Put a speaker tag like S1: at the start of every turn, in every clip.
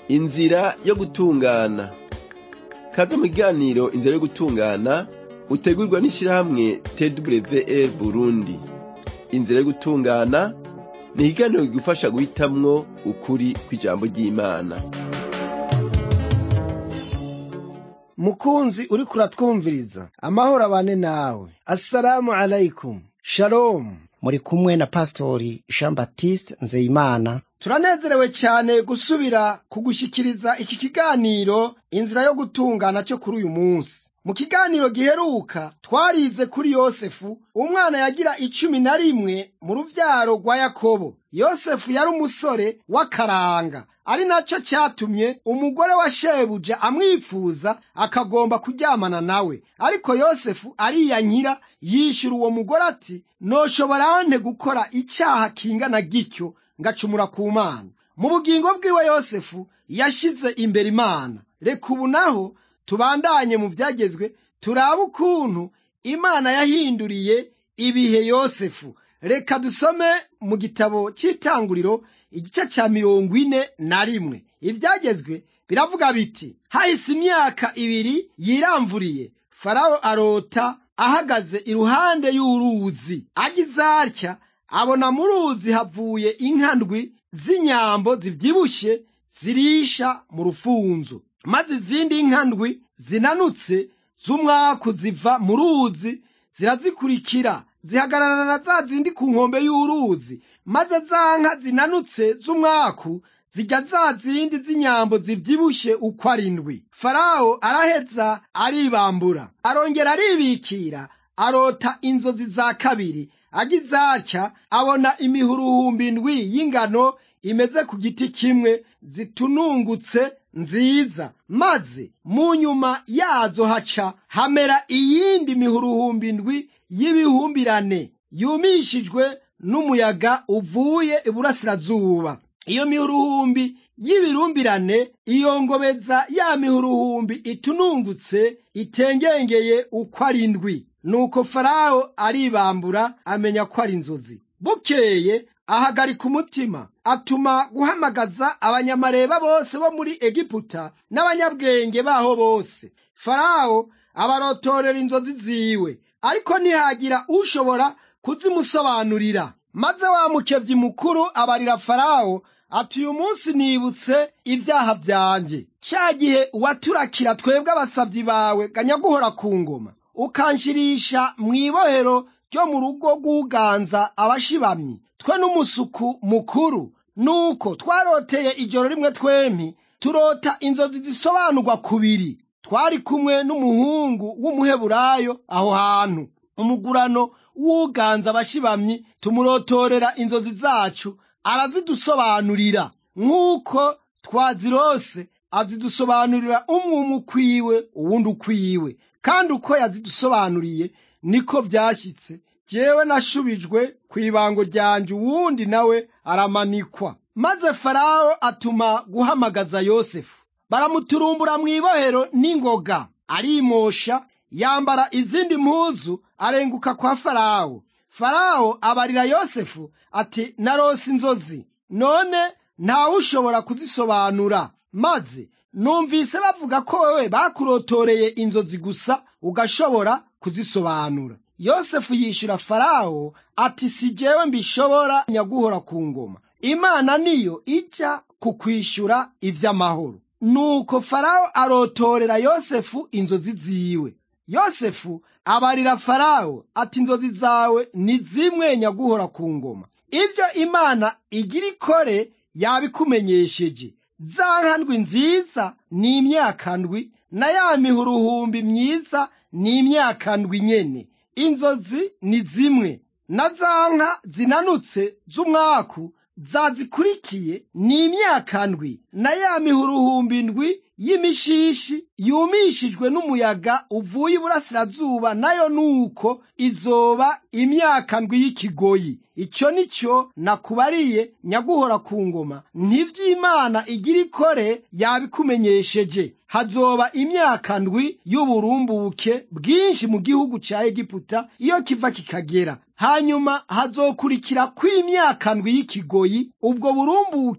S1: inzira yo gutungana kaze mu kiganiro inzira yo gutungana utegurwa n'ishirahamwe twr burundi inzira yo gutungana ni ikiganiro kigufasha guhitamwo ukuri kw'ijambo ry'imana
S2: mukunzi uriko uratwumviriza amahoro abane nawe assalamu alaikum shalom
S3: muri kumwe na pastori jean baptiste nzeyimana
S2: turanezerewe cyane gusubira kugushikiriza iki kiganiro inzira yo gutungana cyo kuri uyu munsi mu kiganiro giheruka twarize kuri yosefu umwana yagira icumi na rimwe mu ruvyaro rwa yakobo yosefu yari umusore w'akaranga ari nacyo cyatumye umugore wa shebuja amwifuza akagomba kuryamana nawe ariko yosefu ariyankira yishyura uwo mugore ati noshobora nte gukora icyaha kingana gityo ngacumura ku mana mu bugingo bwiwe yosefu yashyize imbere imana reka ubu naho tubandanye mu byagezwe turabe ukuntu imana yahinduriye ibihe yosefu reka dusome mu gitabo cy'itanguriro igice cya mirongo ine na rimwe ibyagezwe biravuga biti hahise imyaka ibiri yiramvuriye farawo arota ahagaze iruhande y'uruzi agize atya abona mu ruzi havuye inka ndwi z'inyambo zibyibushye zirisha mu rufunzo maze izindi nka ndwi zinanutse z'umwaku ziva mu ruzi zirazikurikira zihagarara na za zindi ku nkombe y'uruzi maze za nka zinanutse z'umwaku zijya za zindi z'inyambo zibyibushye uko ari ndwi farawo araheza aribambura arongera aribikira arota inzozi za kabiri agize atya abona imihuruhumbi ndwi y'ingano imeze ku giti kimwe zitunungutse nziza maze mu nyuma yazo haca hamera iyindi mihuruhumbi ndwi y'ibihumbirane yumishijwe n'umuyaga uvuye iburasirazuba iyo mihuruhumbi y'ibirumbirane iyongobeza ya mihuruhumbi itunungutse itengengeye uko ari ndwi nuko farawo aribambura amenya ko ari inzozi bukeye ahagarika umutima atuma guhamagaza abanyamareba bose bo muri egiputa n'abanyabwenge baho bose farawo abarotorera inzozi ziwe ariko ntihagira ushobora kuzimusobanurira maze wa mukebyi mukuru abarira farawo ati uyu munsi nibutse ibyaha byanjye cya gihe waturakira twebwe abasabyi bawe ganyaguhora ku ngoma ukanshirisha mu ibohero ryo mu rugo rw'uganza abashibamyi twe n'umusuku mukuru nuko twaroteye ijoro rimwe twempi turota inzozi zisobanurwa kubiri twari kumwe n'umuhungu w'umuheburayo aho hantu umugurano w'uganza abashibamyi tumurotorera inzozi zacu arazidusobanurira nk'uko twazirose azidusobanurira umwe umwe ukwiwe uwundi ukwiwe kandi uko yazidusobanuriye niko byashyitse jewe nashubijwe ku ibango ryanje uwundi nawe aramanikwa maze farawo atuma guhamagaza yosefu baramuturumbura mu ibohero n'ingoga arimosha yambara izindi mpuzu arenguka kwa farawo farawo abarira yosefu ati narose inzozi none ntawe ushobora kuzisobanura maze numvise bavuga ko wewe bakurotoreye inzozi gusa ugashobora kuzisobanura yosefu yishyura farawo ati si jewe mbishobora nyaguhora ku ngoma imana niyo ijya kukwishyura iby'amahoro nuko farawo arotorera yosefu inzozi ziwe yosefu abarira farawo ati inzozi zawe ni zimwe nyaguhora ku ngoma ibyo imana igira ikore yabikumenyesheje za nkandwi nziza ni imyaka ndwi na ya mihuruhumbi myiza ni imyaka ndwi nyene inzozi ni zimwe na za nka zinanutse z'umwaku zazikurikiye ni imyaka ndwi na ya mihuruhumbi ndwi y'imishishi yumishijwe n'umuyaga uvuye iburasirazuba nayo nuko izoba imyaka ndwi y'ikigoyi icyo ni cyo nakubariye nyaguhora ku ngoma ntivy'imana igira ikore yabikumenyesheje hazoba imyaka ndwi y'uburumbuke bwinshi mu gihugu ca egiputa iyo kiva kikagera hanyuma hazokurikira kw'imyaka ndwi y'ikigoyi ubwo burumbuke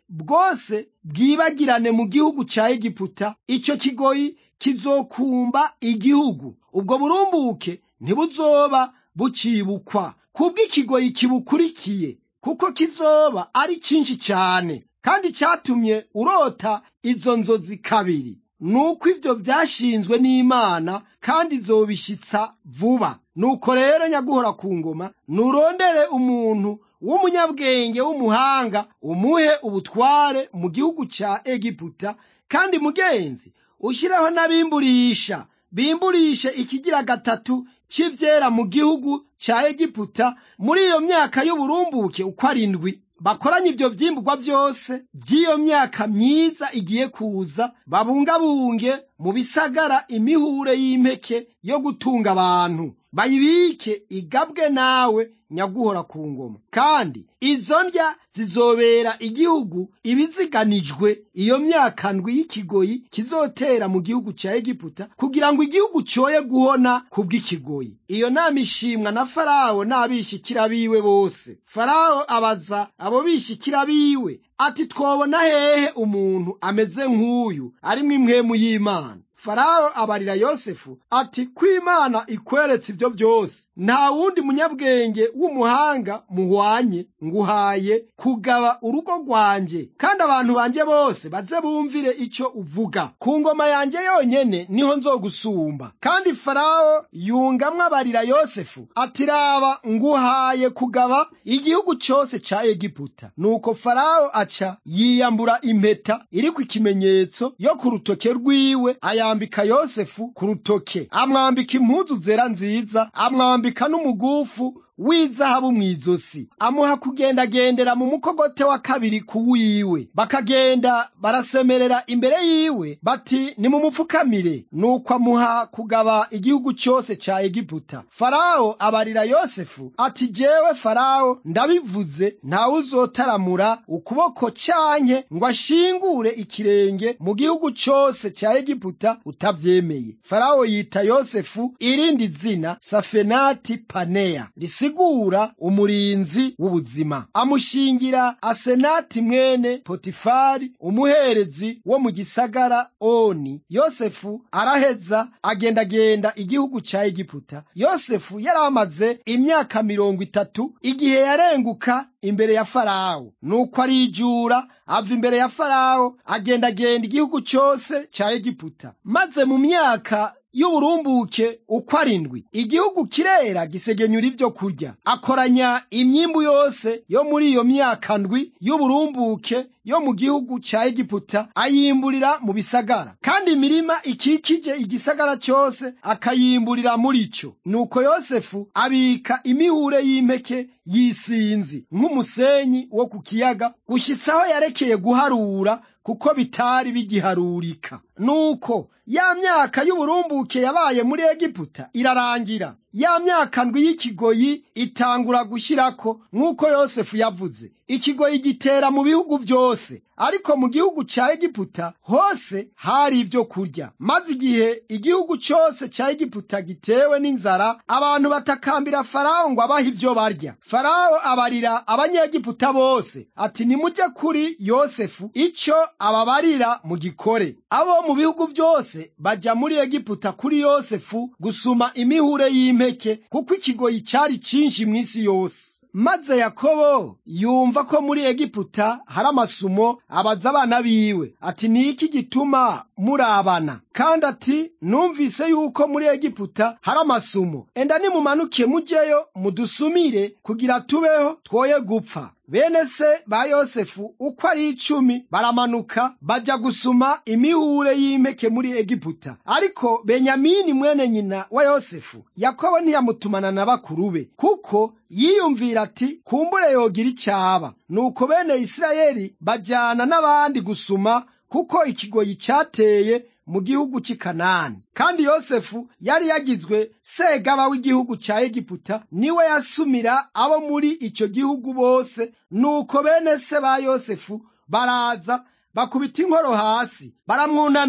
S2: bwose bwibagirane mu gihugu ca egiputa ico kigoyi kizokumba igihugu ubwo burumbuke ntibuzoba bucibukwa kubw'ikigoyi kibukurikiye kuko kizoba ari cinshi cane kandi cyatumye urota izo nzozi kabiri nuko ivyo vyashinzwe n'imana kandi izobishitsa vuba nuko rero nyaguhora ku ngoma nurondere umuntu w'umunyabwenge w'umuhanga umuhe ubutware mu gihugu ca egiputa kandi mugenzi ushireho n'abimburisha bimburishe ikigira gatatu c'ivyera mu gihugu ca egiputa muri iyo myaka y'uburumbuke uko arindwi bakoranye ivyo vyimburwa vyose vy'iyo myaka myiza igiye kuza babungabunge mu bisagara imihure y'impeke yo gutunga abantu bayibike igabwe nawe nyaguhora ku ngoma kandi izo ndya zizobera igihugu ibiziganijwe iyo myaka ndwi y'ikigoyi kizotera mu gihugu ca egiputa kugira ngo igihugu coye guhona kubw'ikigoyi iyo nama ishimwa na farawo n'abishikira biwe bose farawo abaza abo bishikira biwe ati twobona hehe umuntu ameze nk'uyu arimwo impwemu y'imana farawo abarira yosefu ati ko imana ikweretse ibyo byose nta wundi munyabwenge w'umuhanga muhwanye nguhaye kugaba urugo rwanjye kandi abantu banjye bose baze bumvire icyo uvuga ku ngoma yanjye yonyene niho nzogusumba kandi farawo yungamwe abarira yosefu ati raba nguhaye kugaba igihugu cyose cya egiputa nuko farawo aca yiyambura impeta iri ku ikimenyetso yo ku rutoke rwiwe aya amwambika yosefu ku rutoke amwambika impuzu zera nziza amwambika n'umugufu w'izahabu mu izosi amuha kugendagendera mu mukogote wa kabiri ku wiwe bakagenda barasemerera imbere yiwe bati nimumupfukamire nuko amuha kugaba igihugu cyose ca egiputa farawo abarira yosefu ati jewe farawo ndabivuze ntawe uzotaramura ukuboko canke ngo ashingure ikirenge mu gihugu cyose ca egiputa utavyemeye farawo yita yosefu irindi zina safenati paneya risigura umurinzi w'ubuzima amushingira asenati mwene potifari umuherezi wo mu gisagara oni yosefu araheza agendagenda igihugu ca egiputa yosefu yari amaze imyaka mirongo itatu igihe yarenguka imbere ya farawo nuko arijura ava imbere ya farawo agendagenda igihugu cyose ca egiputa maze mu myaka y'uburumbuke uko arindwi igihugu kirera gisegenyura ibyo kurya akoranya imyimbu yose yo muri iyo myaka ndwi y'uburumbuke yo mu gihugu cya egiputa ayimburira mu bisagara kandi imirima ikikije igisagara cyose akayimburira muri cyo nuko yosefu abika imihure y'impeke y'isinzi nk'umusenyi wo ku kiyaga gushyitsa aho yarekeye guharura kuko bitari bigiharurika nuko ya myaka y'uburumbuke yabaye muri egiputa irarangira ya myaka ndwi y'ikigoyi itangura gushyirako nk'uko yosefu yavuze ikigoyi gitera mu bihugu byose ariko mu gihugu cya egiputa hose hari ibyo kurya maze igihe igihugu cyose cya egiputa gitewe n'inzara abantu batakambira farawo ngo abahe ibyo barya farawo abarira abanyegiputa bose ati nimujye kuri yosefu icyo ababarira mu gikore abo mu bihugu byose bajya muri egiputa kuri yosefu gusuma imihure y'impeke kuko ikigoyi cyari cyinshi mu isi yose maze yakobo yumva ko muri egiputa hari amasumo abaza abana biwe ati ni iki gituma murabana kandi ati numvise yuko muri egiputa hari amasumo enda nimumanuke mujyeyo mudusumire kugira tubeho twoye gupfa bene se ba yosefu uko ari icumi baramanuka bajya gusuma imihure y'impeke muri egiputa ariko benyamini mwene nyina wa yosefu yakobo ntiyamutumana na bakuru be kuko yiyumvira ati kumbure yogira icyaba nuko bene isirayeli bajyana n'abandi gusuma kuko ikigoyi cyateye mu gihugu cy'i kanani kandi yosefu yari yagizwe segaba w'igihugu cya egiputa niwe yasumira abo muri icyo gihugu bose nuko bene se ba yosefu baraza bakubita inkoro hasi baramwunamira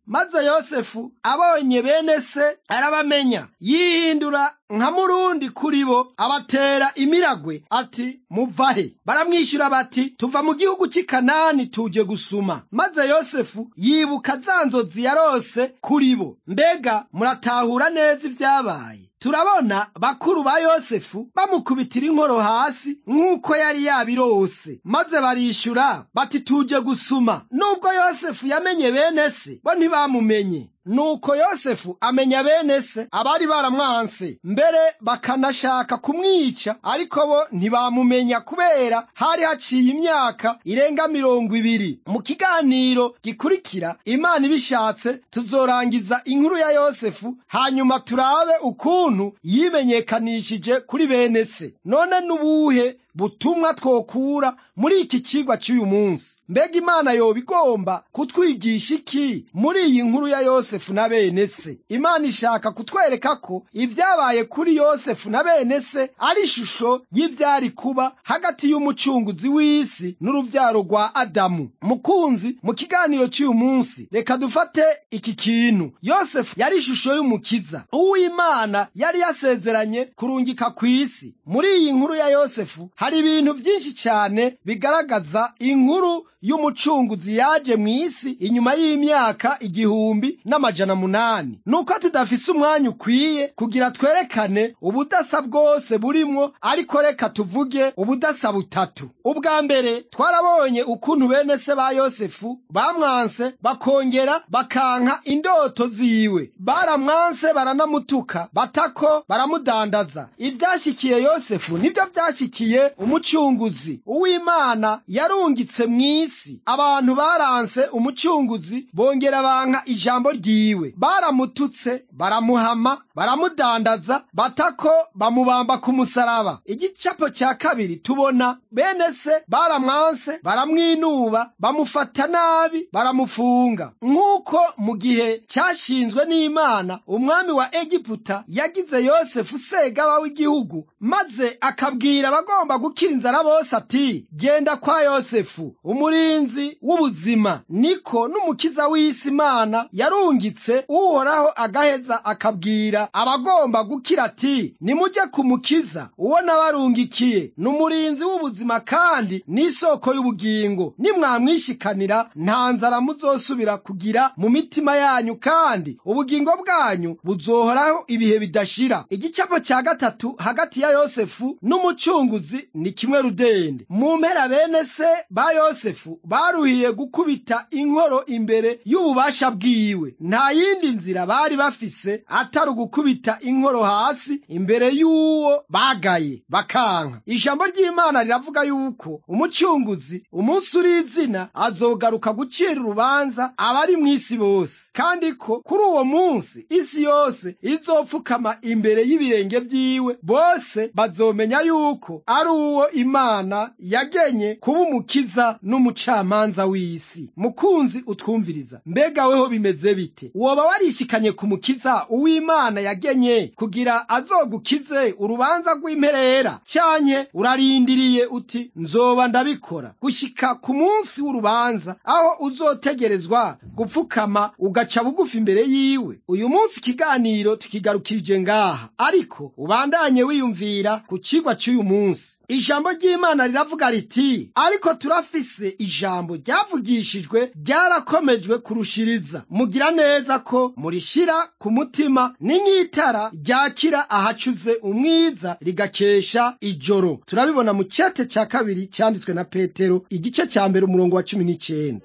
S2: maze yosefu abonye bene se arabamenya yihindura nka murundi kuri bo abatera imiragwe ati muvahe baramwishyura bati tuva mu gihugu cy'i kanani tuje gusuma maze yosefu yibuka za nzozi yarose kuri bo mbega muratahura neza ibyabaye turabona bakuru ba yosefu bamukubitira inkoro hasi nk'uko yari yabirose maze barishyura bati tuje gusuma nubwo yosefu yamenye bene se bo ntibamumenye nuko yosefu amenya bene se abari baramwanse mbere bakanashaka kumwica ariko bo ntibamumenya kubera hari haciye imyaka irenga mirongo ibiri mu kiganiro gikurikira imana ibishatse tuzorangiza inkuru ya yosefu hanyuma turabe ukuntu yimenyekanishije kuri bene se none n'ubuhe butumwa twokura muri iki kigwa cy'uyu munsi mbega imana yoba igomba kutwigisha iki muri iyi nkuru ya yosefu na bene se imana ishaka kutwereka ko ibyabaye kuri yosefu na bene se ari ishusho y'ibyari kuba hagati y'umucunguzi w'isi n'urubyaro rwa adamu mukunzi mu kiganiro cy'uyu munsi reka dufate iki kintu yosefu yari ishusho y'umukiza uw'imana yari yasezeranye kurungika ku isi muri iyi nkuru ya yosefu hari ibintu byinshi cyane bigaragaza inkuru y'umucunguzi yaje mu isi inyuma y'imyaka igihumbi n'amajana munani nuko tudafise umwanya ukwiye kugira twerekane ubudasa bwose burimwo ariko reka tuvuge ubudasa butatu ubwa mbere twarabonye ukuntu bene se ba yosefu bamwanse bakongera bakanka indoto ziwe baramwanse baranamutuka batako baramudandaza ibyashyikiye yosefu nibyo byashyikiye umucunguzi uw'imana yarungitse mu isi abantu baranse umucunguzi bongera banka ijambo ryiwe baramututse baramuhama baramudandaza batako bamubamba ku musaraba igicapo cya kabiri tubona bene se baramwanse baramwinuba bamufata nabi baramufunga nk'uko mu gihe cyashinzwe n'imana umwami wa egiputa yagize yosefu segaba w'igihugu maze akabwira abagomba gukira inzara bose ati genda kwa yosefu umurinzi w'ubuzima niko n'umukiza w'isi imana yarungitse uhoraho agaheza akabwira abagomba gukira ati nimujye kumukiza uwo nabarungikiye ni umurinzi w'ubuzima kandi n'isoko y'ubugingo nimwamwishikanira nta nzara muzosubira kugira mu mitima yanyu kandi ubugingo bwanyu buzohoraho ibihe bidashira igicapo cya gatatu hagati ya yosefu n'umucunguzi ni kimwe rudende mu mpera bene se ba yosefu baruhiye gukubita inkoro imbere y'ububasha bwiwe nta yindi nzira bari bafise atari ugukubita inkoro hasi imbere y'uwo bagaye bakanka ijambo ry'imana riravuga yuko umucunguzi umunsi uri izina azogaruka gucira urubanza abari mu isi bose kandi ko kuri uwo munsi isi yose izopfukama imbere y'ibirenge by'iwe bose bazomenya yuko ari uwo imana yagenye kuba umukiza n'umucamanza w'isi mukunzi utwumviriza mbega weho bimeze bite woba warishikanye ku mukiza uw'imana yagenye kugira azogukize urubanza rw'imperera cyanke urarindiriye uti nzoba ndabikora gushika ku munsi w'urubanza aho uzotegerezwa gupfukama ugaca bugufi imbere yiwe uyu munsi ikiganiro tukigarukirije ngaha ariko ubandanye wiyumvira ku kigwa cy'uyu munsi ijambo ry'imana riravuga riti ariko turafise ijambo ryavugishijwe ryarakomejwe kurushiriza mugira neza ko murishira ku mutima ni nk'itara ryakira ahacuze umwiza rigakesha ijoro turabibona mu cyete cya kabiri cyanditswe na petero igice cya mbere umurongo wa cumi n'icyenda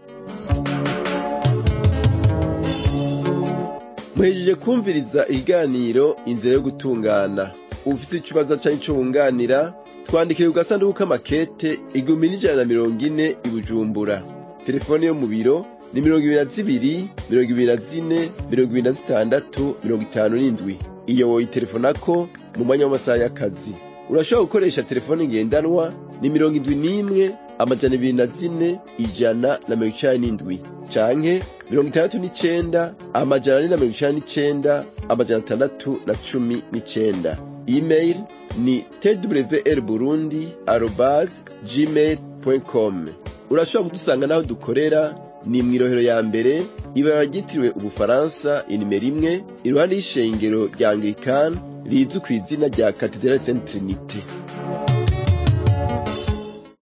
S1: muhejeje kumviriza ikiganiro inzira yo gutungana ufite ikibazo cyangwa icyo wunganira twandikire ku gasanduku k'amakete igihumbi n'ijana na mirongo ine i bujumbura telefone yo mu biro ni mirongo ibiri na zibiri mirongo ibiri na zine mirongo ibiri na zitandatu mirongo itanu n'indwi iyo woyitelefonako mu mwanya w'amasaha y'akazi urashobora gukoresha telefone ngendanwa ni mirongo indwi n'imwe amajana ibiri na zine ijana na mirongo icenda n'indwi canke mirongo itandatu n'icenda amajana ane na mirongo icenda n'icenda amajana atandatu na cumi n'icenda email ni twr burundi arobas gmail com urashobora kudusanga n'aho dukorera ni mw'irohero ya mbere ibara ryitiriwe ubufaransa inimero imwe iruhande y'ishengero rya anglikani rizwi ku izina rya katedrale saint trinite